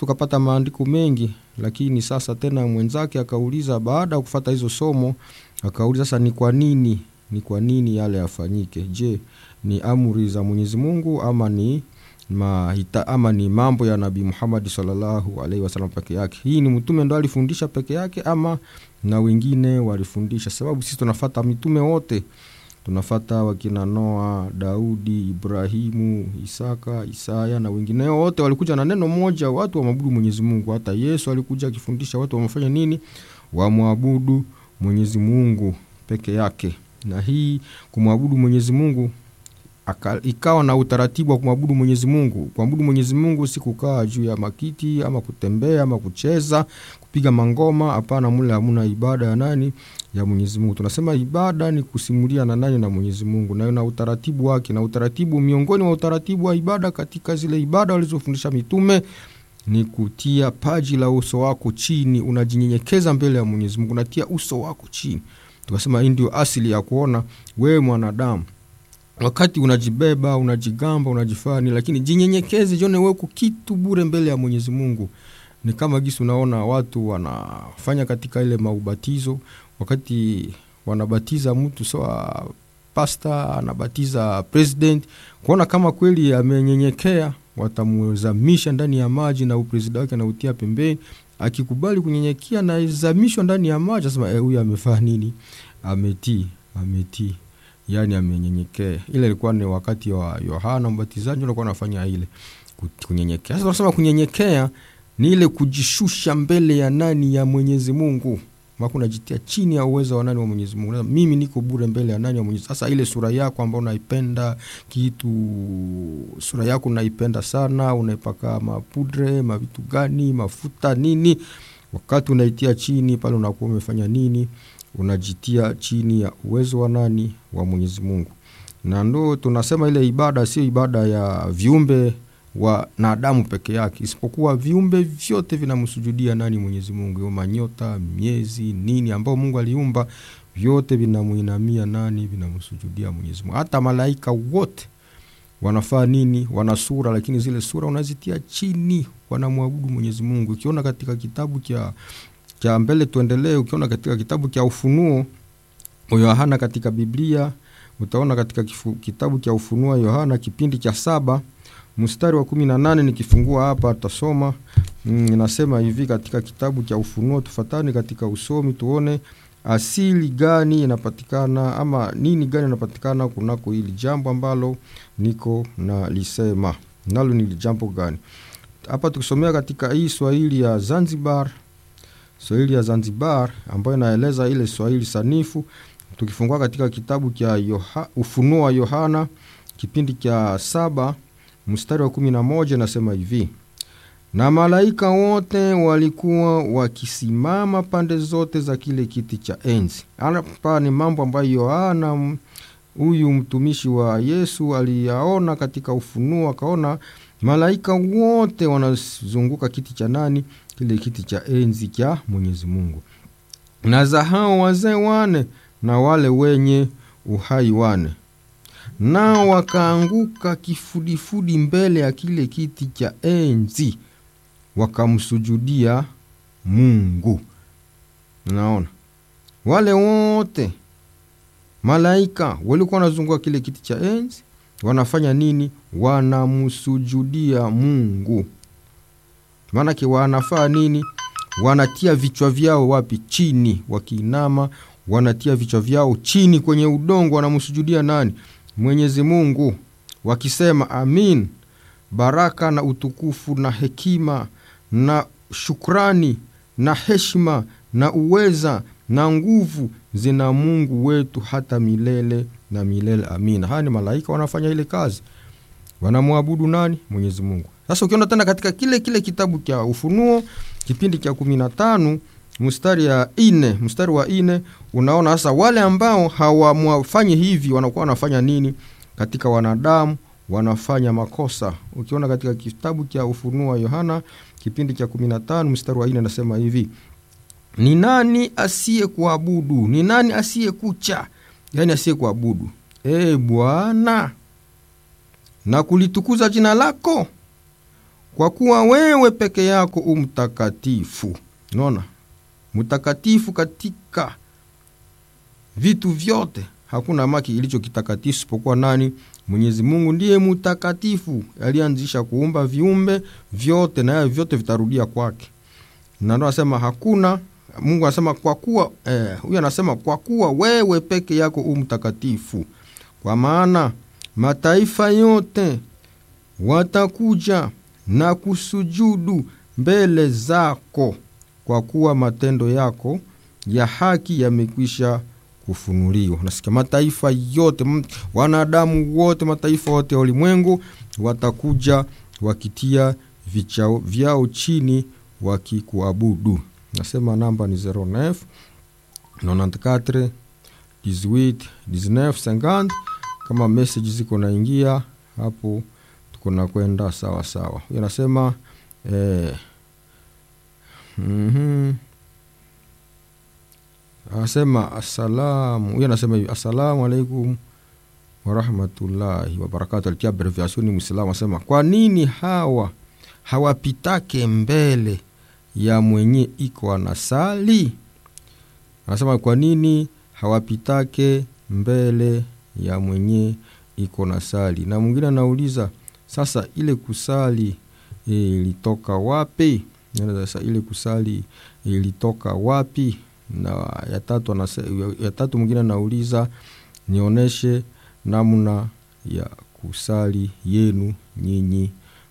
tukapata maandiko mengi lakini sasa tena mwenzake akauliza baada ya kufata hizo somo akauliza sasa ni kwa nini ni kwa nini yale yafanyike je ni amri za mwenyezi mungu ama ni mahita, ama ni mambo ya nabii muhamadi salllahu alaihi wasalam peke yake hii ni mtume ndo alifundisha peke yake ama na wengine walifundisha sababu sisi tunafata mitume wote tunafata wakina noa daudi ibrahimu isaka isaya na wengineo wote walikuja na neno moja watu wamwabudu mwenyezi mungu hata yesu alikuja akifundisha watu wamefanya nini wamwabudu mwenyezi mungu peke yake na hii kumwabudu mwenyezi mungu aka, ikawa na utaratibu wa kumwabudu mwenyezi mungu kuabudu mwenyezi mungu si kukaa juu ya makiti ama kutembea ama kucheza kupiga mangoma hapana mule hamuna ibada ya nani ya mwenyezi mungu tunasema ibada ni kusimulia na nani na mwenyezi mungu nayo na utaratibu wake na utaratibu miongoni mwa utaratibu wa ibada katika zile ibada walizofundisha mitume ni kutia paji la uso wako chini unajinyenyekeza mbele ya mwenyezi mungu unatia uso wako chini tukasema hii ndio asili ya kuona wewe mwanadamu wakati unajibeba unajigamba unajifani lakini jinyenyekeze jione weko kitu bure mbele ya mwenyezi mungu ni kama gisi unaona watu wanafanya katika ile maubatizo wakati wanabatiza mtu sawa pasta anabatiza president kuona kama kweli amenyenyekea watamzamisha ndani ya maji na upresida wake anautia pembeni akikubali kunyenyekea nazamishwa ndani ya maji asema huyu e, amefaa nini ametii ametii yani amenyenyekea ile ilikuwa ni wakati wa yohana mbatizaji alikuwa anafanya ile kunyenyekea sasa tunasema kunyenyekea ni ile kujishusha mbele ya nani ya mwenyezi mungu mako unajitia chini ya uwezo wa nani wa mwenyezi mungu mimi niko bure mbele ya nani wa mwenyezi sasa ile sura yako ambao unaipenda kitu sura yako unaipenda sana unaipaka mapudre mavitu gani mafuta nini wakati unaitia chini pale unakuwa umefanya nini unajitia chini ya uwezo wa nani wa mwenyezi mungu na ndo tunasema ile ibada sio ibada ya viumbe wanadamu peke yake isipokuwa viumbe vyote vinamsujudia nani mwenyezi mungu manyota miezi nini ambao mungu aliumba vyote vinamwinamia nani vinamsujudia mwenyezi mungu hata malaika wote wanafaa nini wana sura lakini zile sura unazitia chini wanamwabudu mwenyezi mungu ukiona katika kitabu cha cha mbele tuendelee ukiona katika kitabu cha ufunuo yohana katika biblia utaona katika kifu, kitabu cha ufunuo yohana kipindi cha saba mstari wa kumi na nane nikifungua hapa tutasoma inasema mm, hivi katika kitabu cha ufunuo tufatani katika usomi tuone asili gani inapatikana ama nini gani inapatikana kunako hili jambo ambalo niko na lisema nalo ni jambo gani hapa tukisomea katika hii swahili ya zanzibar swahili ya zanzibar ambayo inaeleza ile swahili sanifu tukifungua katika kitabu cha Yoha, ufunuo wa yohana kipindi cha saba mstari wa kumi na moja nasema hivi na malaika wote walikuwa wakisimama pande zote za kile kiti cha enzi hapa ni mambo ambayo yohana huyu mtumishi wa yesu aliyaona katika ufunuo akaona malaika wote wanazunguka kiti cha nani kile kiti cha enzi cha mwenyezi mungu na za hao wazee wane na wale wenye uhai wane nao wakaanguka kifudifudi mbele ya kile kiti cha enzi wakamsujudia mungu naona wale wote malaika walikuwa wanazunguka kile kiti cha enzi wanafanya nini wanamsujudia mungu maanake wanafaa nini wanatia vichwa vyao wapi chini wakiinama wanatia vichwa vyao chini kwenye udongo wanamsujudia nani mwenyezi mungu wakisema amin baraka na utukufu na hekima na shukrani na heshima na uweza na nguvu zina mungu wetu hata milele na milele amina haya ni malaika wanafanya ile kazi wanamwabudu nani mwenyezi mungu sasa ukiona tena katika kile kile kitabu cha ufunuo kipindi cha kumi na tano mstari ya ine mstari wa ine unaona sasa wale ambao hawamwafanyi hivi wanakuwa wanafanya nini katika wanadamu wanafanya makosa ukiona katika kitabu cha ufunuo wa yohana kipindi cha 15 mstari wa 4 anasema hivi ni nani asiye kuabudu ni nani asiye kucha yaani asiye kuabudu e bwana na kulitukuza jina lako kwa kuwa wewe peke yako umtakatifu. Unaona, mtakatifu katika vitu vyote, hakuna maki ilicho kitakatifu isipokuwa nani? Mwenyezi Mungu ndiye mtakatifu, alianzisha kuumba viumbe vyote, na vyote vitarudia kwake. Na ndo anasema hakuna Mungu anasema kwa kuwa eh, huyu anasema kwa kuwa wewe peke yako umtakatifu, kwa maana mataifa yote watakuja na kusujudu mbele zako, kwa kuwa matendo yako ya haki yamekwisha kufunuliwa. Nasikia mataifa yote, wanadamu wote, mataifa yote ya ulimwengu watakuja wakitia vichao vyao chini wakikuabudu. Nasema namba ni 09 94 18 19 50. Kama message ziko naingia hapo, tuko na kwenda sawa sawa. Huyo anasema eh, mm-hmm. Anasema asalamu, huyo anasema hivi assalamu alaikum warahmatullahi wabarakatu. Alitia abreviation ni Muislamu, anasema kwa nini hawa hawapitake mbele ya mwenye iko anasali? Anasema kwa nini hawapitake mbele ya mwenye iko na sali? Na mwingine anauliza sasa, ile kusali ilitoka wapi? Sasa ile kusali ilitoka wapi? Na ya tatu anase, ya tatu mwingine anauliza nionyeshe namna ya kusali yenu nyinyi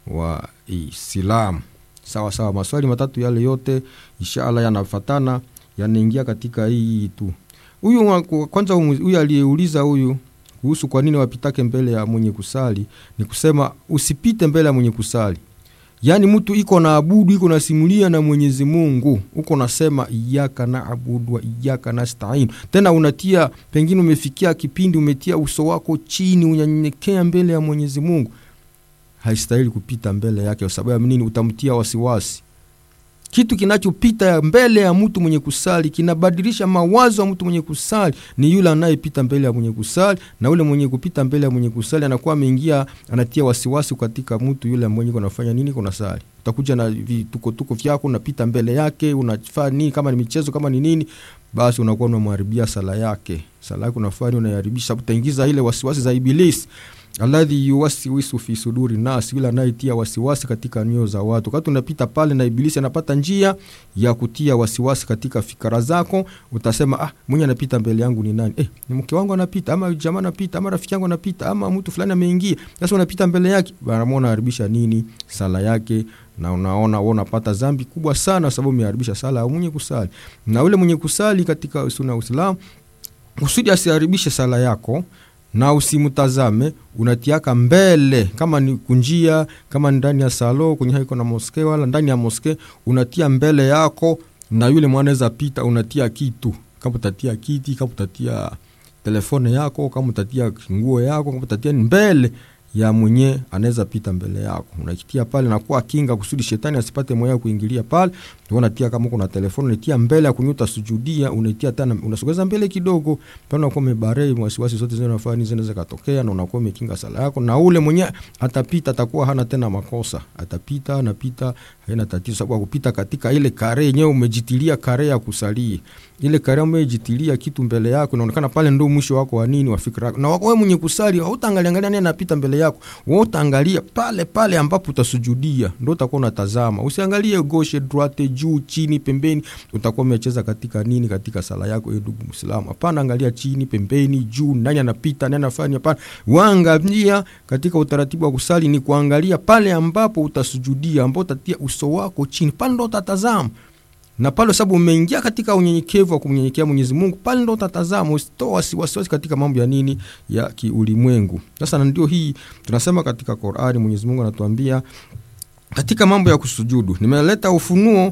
wa Islamu. Sawa sawa, maswali matatu yale yote inshallah yanafatana, yanaingia katika hii tu. Huyu kwanza, huyu aliyeuliza huyu kuhusu kwa nini wapitake mbele ya mwenye kusali, ni kusema usipite mbele ya mwenye kusali. Yaani mtu iko na abudu iko nasimulia na Mwenyezi Mungu, uko nasema iyaka na abudu wa iyaka nastain, tena unatia pengine, umefikia kipindi umetia uso wako chini, unanyenyekea mbele ya Mwenyezi Mungu haistahili kupita mbele yake. Kwa sababu ya nini? Utamtia wasiwasi. Kitu kinachopita mbele ya mtu mwenye kusali kinabadilisha mawazo ya mtu mwenye kusali, ni yule anayepita mbele ya mwenye kusali, na ule mwenye kupita mbele ya mwenye kusali anakuwa ameingia, anatia wasiwasi katika mtu yule mwenye kunafanya nini, kuna sali. Utakuja na vitukotuko vyako, unapita mbele yake, unafanya nini? Kama ni michezo, kama ni nini, basi unakuwa unamharibia sala yake. Sala yake unafanya unaiharibisha, utaingiza ile wasiwasi za Ibilisi alladhi yuwasiwisu fi suduri nas, yule anayetia wasiwasi katika nyoyo za watu. Wakati unapita pale na Ibilisi anapata njia ya kutia wasiwasi katika fikra zako, utasema ah, mwenye anapita mbele yangu ni nani? Eh, ni mke wangu anapita, ama jamaa anapita, ama rafiki yangu anapita, ama mtu fulani ameingia. Sasa unapita mbele yake, bana, unaharibisha nini sala yake na unaona wewe unapata dhambi kubwa sana, sababu umeharibisha sala ya mwenye kusali. Na ule mwenye kusali katika sunna ya Uislamu kusudi asiharibishe sala yako na usimtazame, unatiaka mbele, kama ni kunjia, kama ni ndani ya salo kwenye haiko na moske, wala ndani ya moske, unatia mbele yako, na yule mwanaweza pita, unatia kitu, kama utatia kiti, kama utatia telefone yako, kama utatia nguo yako, kama utatia mbele ya mwenye anaweza pita mbele yako, unakitia pale na kuwa kinga kusudi shetani asipate moyo kuingilia pale. Unatia kama kuna telefoni unatia mbele ya kunyuta sujudia, unatia tena unasogeza mbele kidogo, pale unakuwa umebarei wasiwasi zote zile unafanya zinaweza katokea, na unakuwa umekinga sala yako, na ule mwenye atapita atakuwa hana tena makosa, atapita anapita, haina tatizo, sababu kupita katika ile kare yenyewe umejitilia kare ya kusalia ile kare umejitilia kitu mbele yako, inaonekana pale ndio mwisho wako wa nini wa fikra yako. Na wewe mwenye kusali hautaangalia angalia nani anapita mbele yako, wewe utaangalia pale pale ambapo utasujudia, ndio utakuwa unatazama. Usiangalie gauche droite, juu chini, pembeni, utakuwa umecheza katika nini katika sala yako, eh, ndugu Muislamu. Hapana, angalia chini, pembeni, juu, nani anapita, nani anafanya. Hapana, waangalia katika utaratibu wa kusali ni kuangalia pale ambapo utasujudia, ambapo utatia uso wako chini, pale ndo utatazama na pale sababu umeingia katika unyenyekevu wa kumnyenyekea Mwenyezi Mungu, pale ndo utatazama, usitoa wasiwasi katika mambo ya nini ya kiulimwengu. Sasa na ndio hii tunasema katika Qur'ani, Mwenyezi Mungu anatuambia katika mambo ya kusujudu, nimeleta ufunuo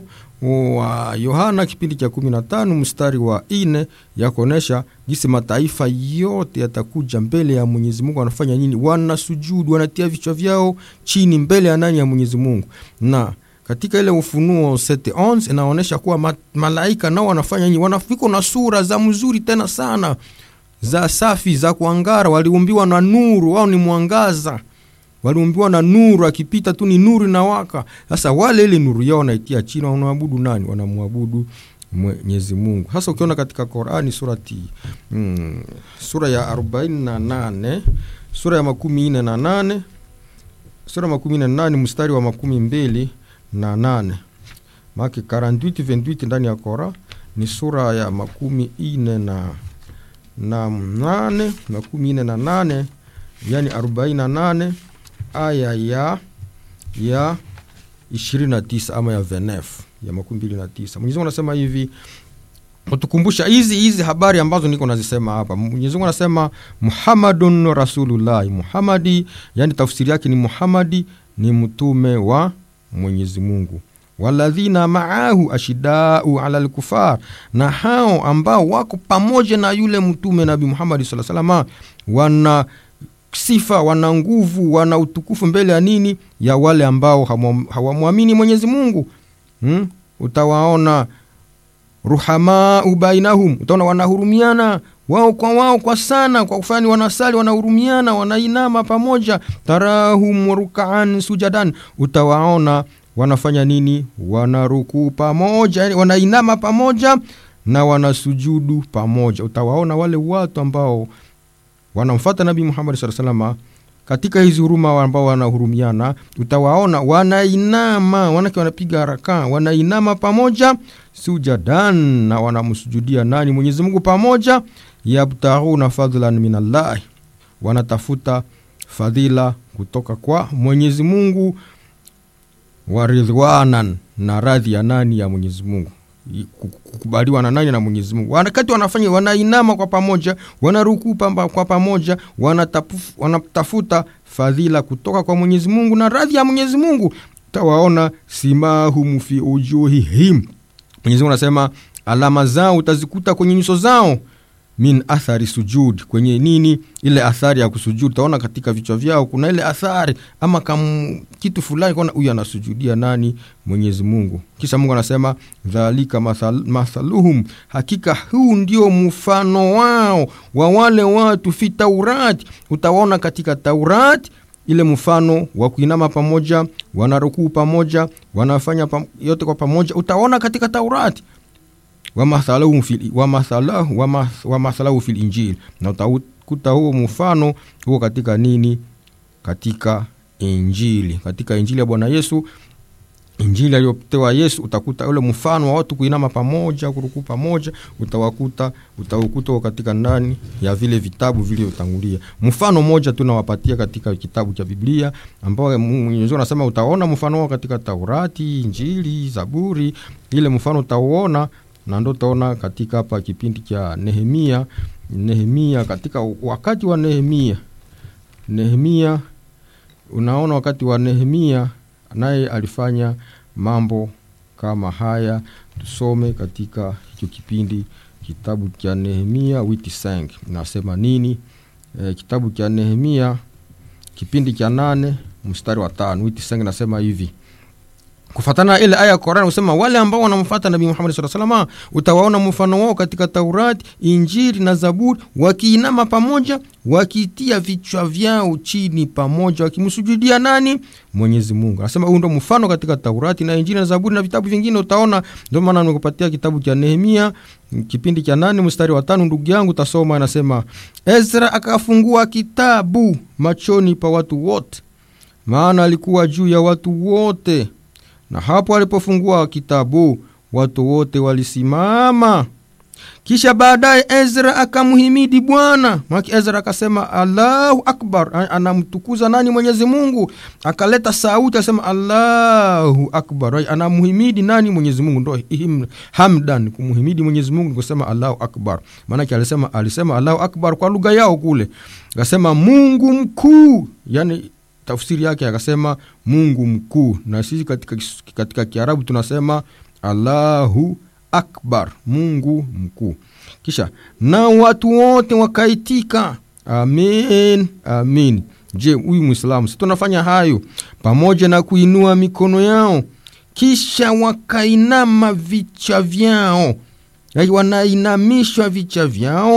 wa Yohana kipindi cha kumi na tano mstari wa ine ya kuonesha jinsi mataifa yote yatakuja mbele ya Mwenyezi Mungu, wanafanya nini? Wanasujudu, wanatia vichwa vyao chini mbele ya nani? Ya Mwenyezi Mungu na katika ile Ufunuo 7:11 inaonyesha kuwa ma, malaika nao wanafanya nini? Wanafika na sura za mzuri tena sana za safi za kuangara, waliumbiwa na nuru, wao ni mwangaza waliumbiwa na nuru, akipita tu ni nuru inawaka. Sasa wale ile nuru yao wanaitia chini, wanaabudu nani? Wanamwabudu Mwenyezi Mungu. Hasa ukiona katika Qurani surati mm, sura ya arobaini na nane sura ya makumi nne na nane sura ya makumi nne na nane mstari wa makumi mbili na nane make 48 28 ndani ya Qurani ni sura ya makumi ine na na nane makumi ine na nane yani arobaini na nane aya ya ya ishirini na tisa ama ya venef ya makumi mbili na tisa Mwenyezi Mungu anasema hivi utukumbusha hizi hizi habari ambazo niko nazisema hapa. Mwenyezi Mungu anasema Muhammadun Rasulullahi, Muhammadi yani tafsiri yake ni Muhammadi ni mtume wa Mwenyezi Mungu waladhina maahu ashidau ala lkufar, na hao ambao wako pamoja na yule mtume Nabi Muhammadi sala salama, wana sifa, wana nguvu, wana utukufu mbele ya nini? Ya wale ambao hawamwamini Mwenyezi Mungu. Hmm? Utawaona ruhamau bainahum, utaona wanahurumiana wao kwa wao kwa sana, kwa kufanya wanasali, wanahurumiana, wanainama pamoja. Tarahum rukaan sujadan, utawaona wanafanya nini? Wanarukuu pamoja, yani wanainama pamoja na wanasujudu pamoja. Utawaona wale watu ambao wanamfata Nabii Muhammad sallallahu alaihi wasallam katika hizi huruma ambao wanahurumiana, utawaona wanainama, wanake wanapiga haraka, wanainama pamoja sujadan, na wanamsujudia nani? Mwenyezi Mungu pamoja. Yabtaghuna fadlan min Allah, wanatafuta fadhila kutoka kwa Mwenyezi Mungu waridhwanan na radhi ya nani? Ya Mwenyezi Mungu, kukubaliwa na nani? Na Mwenyezi Mungu. Wakati wanafanya wanainama kwa pamoja, wanarukuu kwa pamoja, wanatafuta fadhila kutoka kwa Mwenyezi Mungu na radhi ya Mwenyezi Mungu. Utawaona simahum fi ujuhihim, Mwenyezi Mungu anasema alama zao utazikuta kwenye nyuso zao min athari sujud, kwenye nini? Ile athari ya kusujud. Utaona katika vichwa vyao kuna ile athari ama kam kitu fulani, kona huyu anasujudia nani? Mwenyezi Mungu. Kisha Mungu anasema dhalika mathal, mathaluhum, hakika huu ndio mfano wao wa wale watu fi Taurati. Utawaona katika Taurati ile mfano wa kuinama pamoja, wanarukuu pamoja, wanafanya pam, yote kwa pamoja, utaona katika Taurati wamathalahu fil, wamathalahu, wamathalahu fil Injili, na utakuta huo mfano huo katika nini? Katika Injili, katika Injili ya Bwana Yesu, Injili aliyopewa Yesu, utakuta ule mfano wa watu kuinama pamoja, kurukuu pamoja, utawakuta utaukuta huo katika ndani ya vile vitabu vilivyotangulia. Mfano mmoja tu nawapatia katika kitabu cha Biblia ambao Mwenyezi Mungu anasema utaona mfano wao katika Taurati, Injili, Zaburi, ile mfano utauona na ndo utaona katika hapa kipindi cha Nehemia. Nehemia, katika wakati wa Nehemia, Nehemia, unaona wakati wa Nehemia naye alifanya mambo kama haya. Tusome katika hicho kipindi kitabu cha Nehemia witi sang nasema nini? E, kitabu cha Nehemia kipindi cha nane mstari wa tano witi sang nasema hivi kufatana na ile aya ya Qur'an usema wale ambao wanamfuata Nabii Muhammad sallallahu alaihi wasallam utawaona mfano wao katika Taurati, Injili na Zaburi, wakiinama pamoja, wakitia vichwa vyao chini pamoja, wakimsujudia nani? Mwenyezi Mungu. Anasema huu ndo mfano katika Taurati na Injili na Zaburi na vitabu vingine utaona. Ndio maana nimekupatia kitabu cha Nehemia kipindi cha nane mstari wa tano. Ndugu yangu tasoma, anasema Ezra akafungua kitabu machoni pa watu wote, maana alikuwa juu ya watu wote na hapo alipofungua kitabu watu wote walisimama. Kisha baadaye Ezra akamhimidi Bwana maki. Ezra akasema Allahu akbar, anamtukuza nani? Mwenyezi Mungu. Akaleta sauti asema Allahu akbar, anamhimidi nani? Mwenyezi Mungu. Ndo hamdan, kumhimidi Mwenyezi Mungu kusema Allahu akbar. Maanake alisema alisema Allahu akbar kwa lugha yao kule, akasema Mungu mkuu, yani tafsiri yake akasema Mungu mkuu, na sisi katika, katika Kiarabu tunasema Allahu akbar, Mungu mkuu. Kisha na watu wote wakaitika amin, amin. Je, huyu Mwislamu si tunafanya hayo pamoja na kuinua mikono yao, kisha wakainama vichwa vyao, wanainamishwa vichwa vyao